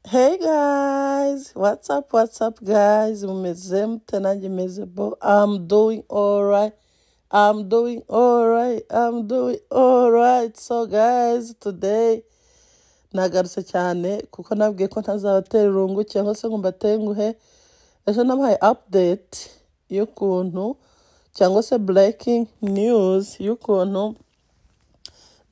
Hey guys, what's up? What's up, guys? Umeze mtenaje mezebo? I'm doing all right. I'm doing all right. I'm doing all right. So guys, today nagarutse cyane kuko nabwiye ko ntazabatera irungu cyangwa se ngo mbatenguhe ejo nabahaye update y'ukuntu cyangwa se breaking news y'ukuntu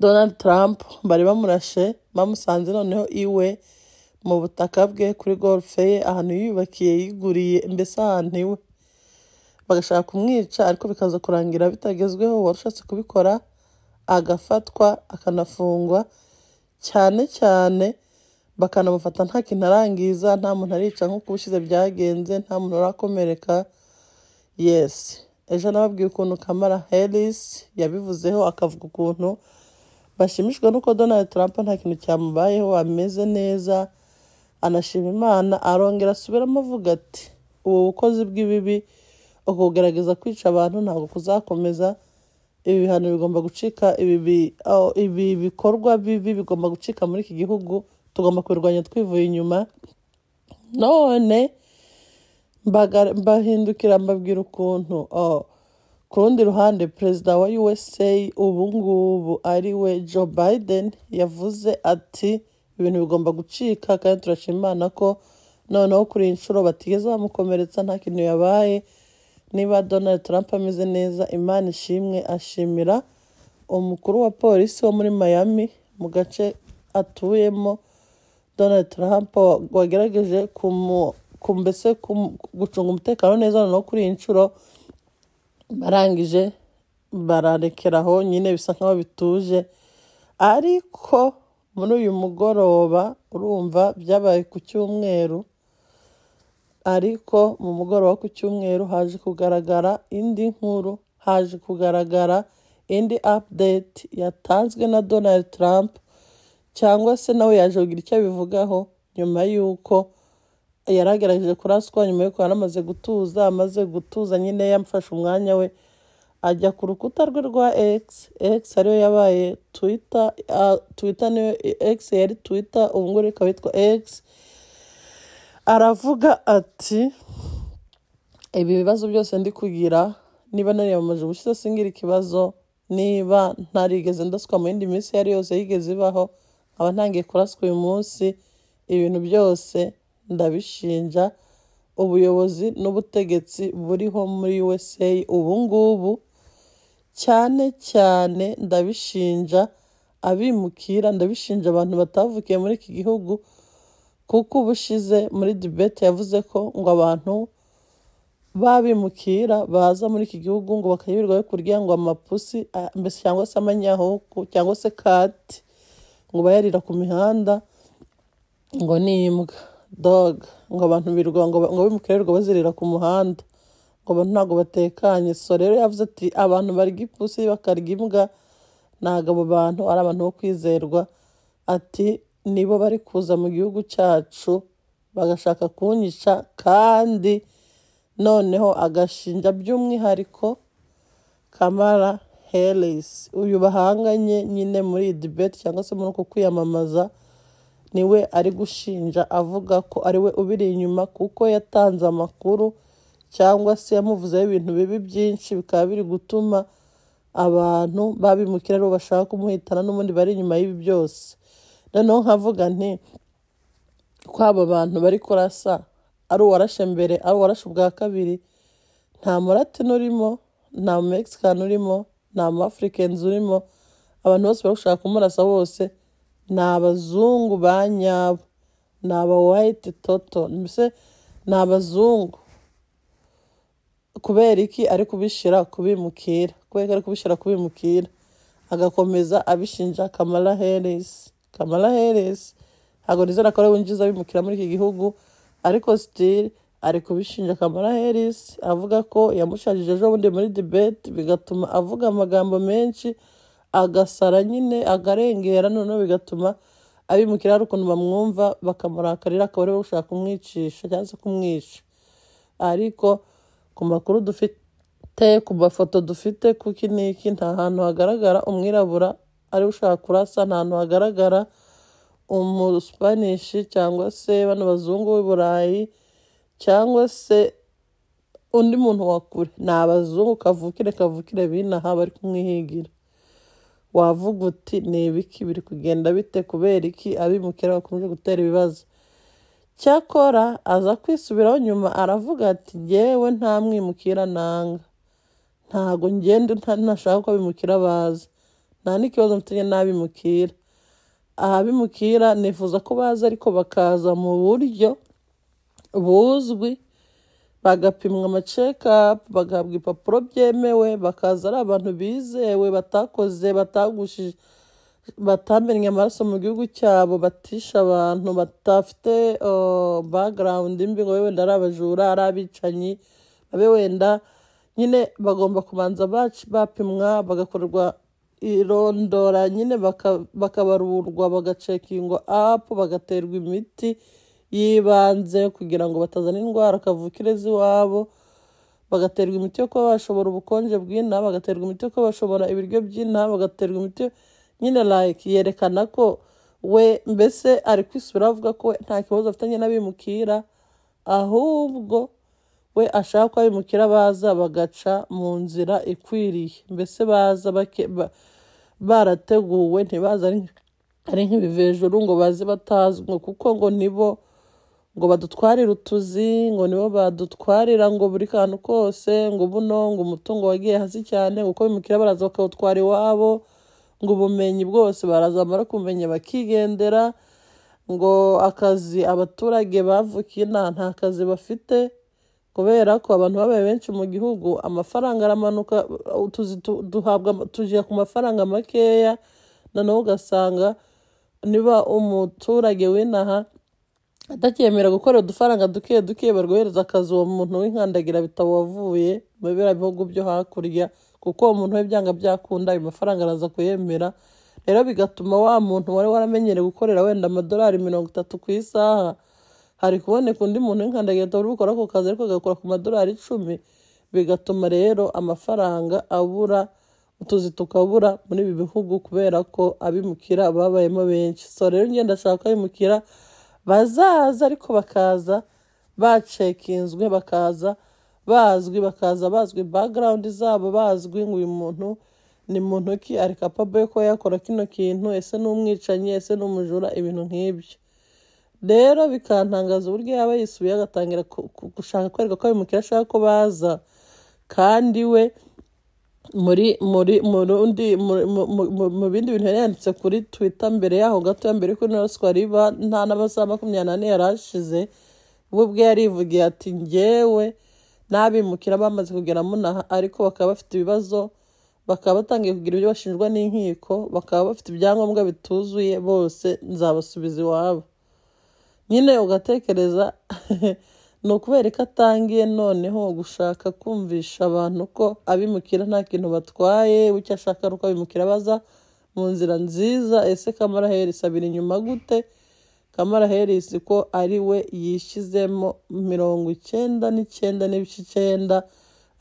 donald trump bari bamurashe bamusanze noneho iwe mu butaka bwe kuri golfe ye ahantu yiyubakiye yiguriye mbese ahantu iwe bagashaka kumwica ariko bikaza kurangira bitagezweho uwarushatse kubikora agafatwa akanafungwa cyane cyane bakanamufata nta kintu arangiza nta muntu arica nk'uko ubushize byagenze nta muntu urakomereka yesi ejo nababwiye ukuntu kamara herisi yabivuzeho akavuga ukuntu bashimishwa n'uko donald trump nta kintu cyamubayeho ameze neza anashima imana arongera asubiramo avuga ati ubu bukozi bw'ibibi ukugerageza kwica abantu ntabwo kuzakomeza ibi bihano bigomba gucika ibi bi- aho- ibi bikorwa bibi bigomba gucika muri iki gihugu tugomba kubirwanya twivuye inyuma none mbaga- mbahindukira mbabwira ukuntu oh, ku rundi ruhande perezida wa usa ubu ngubu ari we joe biden yavuze ati ibintu bigomba gucika kandi turashima imana ko noneho kuri iyi nshuro batigeze bamukomeretsa nta kintu yabaye niba donald trump ameze neza imana ishimwe ashimira umukuru wa polisi wo muri miami mu gace atuyemo Donald Trump wagerageje kumu ku- mbese kumu- gucunga umutekano neza noneho kuri iyi nshuro barangije bararekera aho nyine bisa nkaho bituje ariko muri uyu mugoroba urumva byabaye ku cyumweru ariko mu mugoroba ku cyumweru haje kugaragara indi nkuru haje kugaragara indi update yatanzwe na Donald Trump cyangwa se nawe yaje kugira icyo abivugaho nyuma y'uko yaragerageje kuraswa nyuma y'uko yari amaze gutuza amaze gutuza nyine yamfashe umwanya we ajya ku rukuta rwe rwa X X ariyo yabaye Twitter ah, Twitter niyo X yari Twitter ubu ngubu ikaba yitwa X aravuga ati ibi bibazo byose ndi kugira niba nariyamamaje ubushize singira ikibazo niba ntarigeze ndaswa mu yindi minsi iyo ari yose yigeze ibaho nkaba ntangiye kuraswa uyu munsi ibintu byose ndabishinja ubuyobozi n'ubutegetsi buriho muri USA ubu ngubu cyane cyane ndabishinja abimukira ndabishinja abantu batavukiye muri iki gihugu kuko ubushize muri dibete yavuze ko ngo abantu babimukira baza muri iki gihugu ngo bakayoberwa yo kurya ngo amapusi ah, mbese cyangwa se amanyahuku cyangwa se kati ngo bayarira ku mihanda ngo ni imbwa dog ngo abantu birwa ngo, ba- ngo bimukirirwa bazirira ku muhanda ngo abantu ntabwo batekanye so rero yavuze ati abantu barya ipusi bakarya imbwa ntabwo abo bantu ari abantu bo kwizerwa ati nibo bari kuza mu gihugu cyacu bagashaka kunyica kandi noneho agashinja by'umwihariko kamara heresi uyu bahanganye nyine muri iyi dibeti cyangwa se muri uku kwiyamamaza niwe ari gushinja avuga ko ari we ubiri inyuma kuko yatanze amakuru cyangwa se yamuvuzeho ibintu bibi byinshi bikaba biri gutuma abantu babimukira aribo bashaka kumuhitana n'ubundi bari inyuma y'ibi byose noneho nkavuga nti ko aba bantu bari kurasa ari uwarashe mbere ari uwarashe ubwa kabiri nta muratin urimo nta mexican urimo nta africans urimo abantu bose bari gushaka kumurasa bose ni abazungu ba nyabo ni aba white toto mbese ni abazungu kubera iki ari kubishyira kubimukira kubera ko ari kubishyira kubimukira agakomeza abishinja kamara heresi kamara heresi ntabwo nizera ko ari we winjiza abimukira muri iki gihugu ariko sitiri ari kubishinja kamara heresi avuga ko yamushajije ejo bundi muri dibeti bigatuma avuga amagambo menshi agasara nyine agarengera noneho bigatuma abimukira hari ukuntu bamwumva bakamurakarira akaba ariwe ushaka kumwicisha cyangwa se kumwica ariko ku makuru dufite ku mafoto dufite kuki n'iki nta hantu hagaragara umwirabura ari we ushaka kurasa nta hantu hagaragara umuspanishi cyangwa se bano bazungu b'i burayi cyangwa se undi muntu wa kure ni abazungu kavukire kavukire binaha bari kumwihigira wavuga uti ni ibiki biri kugenda bite kubera iki abimukira bakomeje gutera ibibazo cyakora aza kwisubiraho nyuma aravuga ati jyewe nta mwimukira nanga ntago ngenda nta- ntashaka ko abimukira baza nta n'ikibazo mfitanye n'abimukira abimukira nifuza ko baza ariko bakaza mu buryo buzwi bagapimwa amacekapu bagahabwa ibipapuro byemewe bakaza ari abantu bizewe batakoze batagushije batamennye amaraso mu gihugu cyabo batisha abantu batafite uh, background mbi ngo abe wenda ari abajura ari abicanyi abe wenda nyine bagomba kubanza bac- bapimwa bagakorerwa irondora nyine baka- bakabarurwa bagacekingwa apu bagaterwa imiti y'ibanze kugira ngo batazana indwara kavukire z'iwabo bagaterwa imiti yo kuba bashobora ubukonje bw'inaha bagaterwa imiti yo kuba bashobora ibiryo by'inaha bagaterwa imiti nyine like yerekana ko we mbese ari kwisubiraho avuga ko we nta kibazo afitanye n'abimukira ahubwo we ashaka ko abimukira baza bagaca mu nzira ikwiriye mbese baza bake- ba- barateguwe ntibaza ari ari nk'ibivejuru ngo baze batazwi ngo kuko ngo nibo ngo badutwarire utuzi ngo nibo badutwarira ngo buri kantu kose ngo buno ngo umutungo wagiye hasi cyane ngo uko bimukira baraza bakawutwara iwabo ngo ubumenyi bwose baraza bamara kumenya bakigendera ngo akazi abaturage bavukiye nta nta kazi bafite kubera ko abantu babaye benshi mu gihugu amafaranga aramanuka utuzi tu- duhabwa tugira ku mafaranga makeya noneho ugasanga niba umuturage w'inaha atacyemera gukorera udufaranga duke duke barwohereza akazi uwo muntu w'inkandagira bitabo wavuye mu biriya bihugu byo hakurya kuko uwo muntu we byanga byakunda ayo mafaranga araza kuyemera rero bigatuma wa muntu wari waramenyereye gukorera wenda amadolari mirongo itatu ku isaha hari kuboneka undi muntu w'inkandagira bitabo uri gukora ako kazi ariko agakora ku madolari icumi bigatuma rero amafaranga abura utuzi tukabura muri ibi bihugu kubera ko abimukira babayemo benshi so rero ngenda ashaka abimukira bazaza ariko bakaza bacekinzwe bakaza bazwi bakaza bazwi background zabo bazwi ngo uyu muntu ni muntu ki ari capable yo kuba yakora kino kintu ese ni umwicanyi ese ni umujura ibintu nk'ibyo rero bikantangaza uburyo yaba yisubiye agatangira ku- ku- gushaka kwereka ko abimukira ashaka ko baza kandi we muri muri murundi mu- mu- mu- mu- mu bindi bintu yari yanditse kuri twitter mbere yaho gato mbere yuko inonoswa riba nta n'amasaha makumyabiri n'ane yari ashize we ubwe yarivugiye ati njyewe n'abimukira bamaze kugera munaha ariko bakaba bafite ibibazo bakaba batangiye kugira ibyo bashinjwa n'inkiko bakaba bafite ibyangombwa bituzuye bose nzabasubiza iwabo nyine ugatekereza ni ukubera ko atangiye noneho gushaka kumvisha abantu ko abimukira nta kintu batwaye we icyo ashaka ari uko abimukira baza mu nzira nziza ese kamara herisi abiri inyuma gute kamara herisi ko ari we yishyizemo mirongo icyenda n'icyenda n'ibice icyenda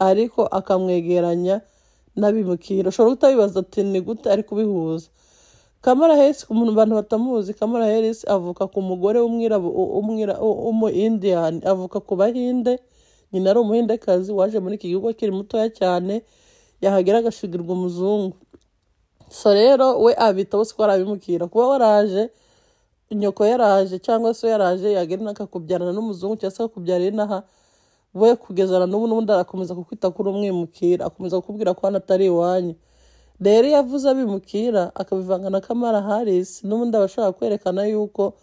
ariko akamwegeranya n'abimukira ushobora kutabibaza ati ni gute ari kubihuza Kamara Harris ku muntu abantu batamuzi Kamara Harris avuka ku mugore w'umwirabu umwira umu Indian avuka ku bahinde nyina ari umuhindekazi waje muri iki gihugu akiri mutoya cyane yahagera agashigirwa umuzungu so rero we abitaho siko arabimukira kuba waraje nyoko yaraje cyangwa se yaraje yagenda akakubyarana n'umuzungu cyangwa se akakubyarira inaha we kugezana n'ubu n'ubundi arakomeza kukwita kuri umwimukira akomeza kukubwira ko hano atari iwanyu rero iyo avuze abimukira akabivanga na kamara harisi n'ubundi aba ashaka kwerekana yuko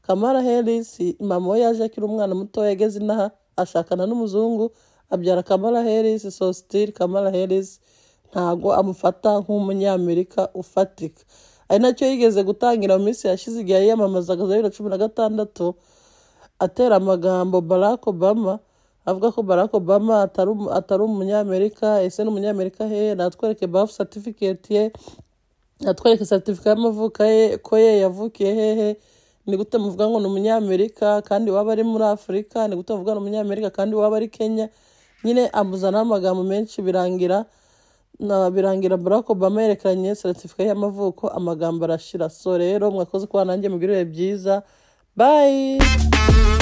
kamara harisi mama we yaje akiri umwana mutoya ageze inaha ashakana n'umuzungu abyara kamara harisi sositiri kamara harisi ntago amufata nk'umunyamerika ufatika ari nacyo yigeze gutangira mu minsi yashize igihe yiyamamazaga za bibiri na cumi na gatandatu atera amagambo barack obama avuga ko barack obama atari umu- atari umunyamerika ese ni umunyamerika he natwereke bafu satifiketi ye natwereke satifica y'amavuko ye ko ye yavukiye hehe ni gute muvuga ngo ni umunyamerika kandi waba ari muri afurika ni gute muvuga ngo ni umunyamerika kandi waba ari kenya nyine amuzanaho amagambo menshi birangira na birangira Barack Obama yerekeranye seritifika y'amavuko amagambo arashira so rero mwakoze kuba nanjye mugirire byiza bye